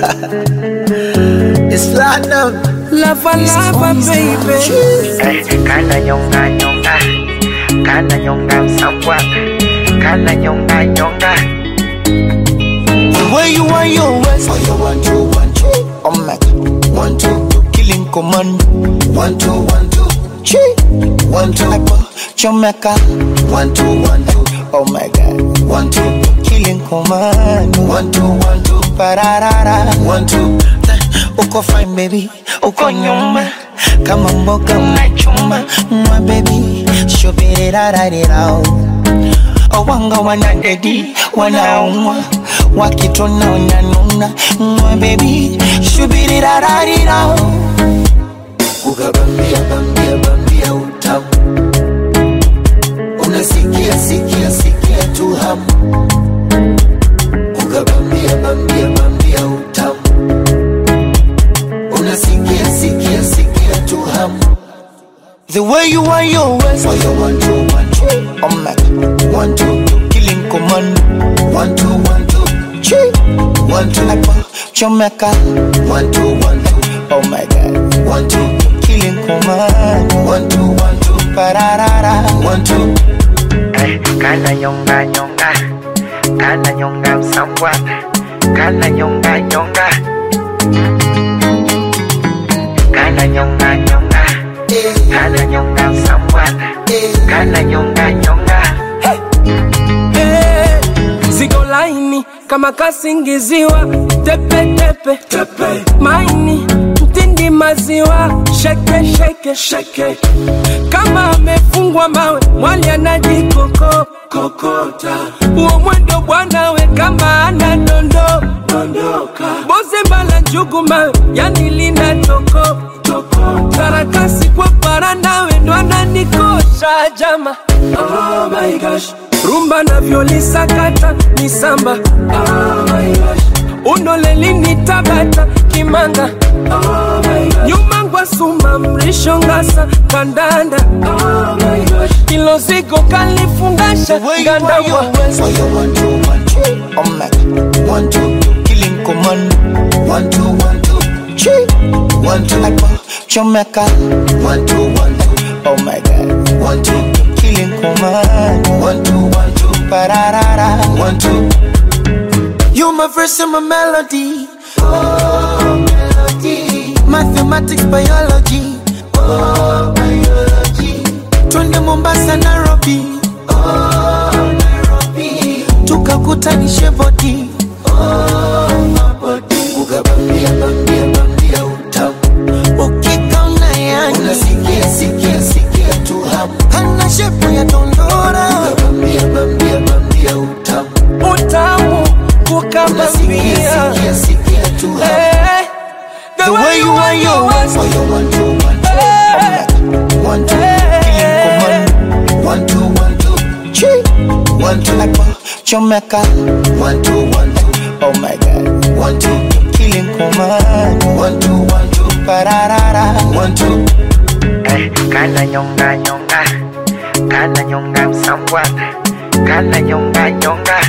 it's platinum. Lava lava baby Eh, kana nyonga nyonga kana nyonga msambwa kana nyonga nyonga The way you want your waist. Oh, you want to, want to. Oh my God. One, two, killing command. One, two, one, two. Chi. One, two. Like, Jamaica. One, two, one, two. Oh my God. One, two. Killing command. One, two, one, two. Pararara. One, two. Uko fine baby. Uko nyuma. Kama mboga unachuma. Mwa baby. Shubirirarirao. Owanga wanadedi wanaumwa wakitona wananuna mwa bebi shubirirararira kukabambia bambia bambia utamu unasikia sikia sikia tu hamu kukabambia bambia bambia utamu unasikia sikia sikia tu hamu The way you want your waist Oh, you want to, want to Oh my God One, two, killing command One, two, one, two Chi One, two, like Jamaica One, two, one, two Oh my God One, two, killing command One, two, one, two Pararara One, two Eh, kana nyonga nyonga kana nyonga msambwa kana nyonga nyonga kana nyonga nyonga kana nyonga msambwa kana nyonga nyonga Eh, Zigo laini kama kasingiziwa tepe tepe, tepe. Maini mtindi maziwa sheke sheke sheke kama amefungwa mawe mwali anajikoko kokota uo mwendo bwanawe kama ana dondo dondoka boze mbala njugu mawe yani lina toko toko karakasi kwa para nawe ndo ananikosha jama oh my gosh rumba navyolisakata ni samba oh my gosh unolelini tabata kimanga oh my gosh nyuma ngwa suma mrisho ngasa kandanda oh my gosh ilo zigo kalifungasha The way you want ngandabwa your waist Oh, you want to, want to Oh my God One, two, killing command One, two, one, two Chi One, two, like Jamaica One, two, one, two Oh my God One, two, killing command One, two, one, two Pararara One, two You my verse and my melody Oh, melody Mathematics, biology Oh, biology Twende Mombasa, Nairobi Oh, Nairobi Tukakutanishe body Oh, mabody Ukabambia, bambia, bambia utamu Ukikaona yani Unasikia, sikia, sikia tu hamu Hana shepu ya dondora Ukabambia, bambia, bambia utamu utamu Unasikia, kukabambia sikia, sikia tu hamu Eh, The way you want your waist Oh, you want to, want to Eh. One, two, killing command One, two, one, two Chi One, two, like Jamaica One, two, one, two Oh my God One, two, killing command One, two, one, two Pararara One, two Eh, kana nyonga nyonga kana nyonga msambwa kana nyonga nyonga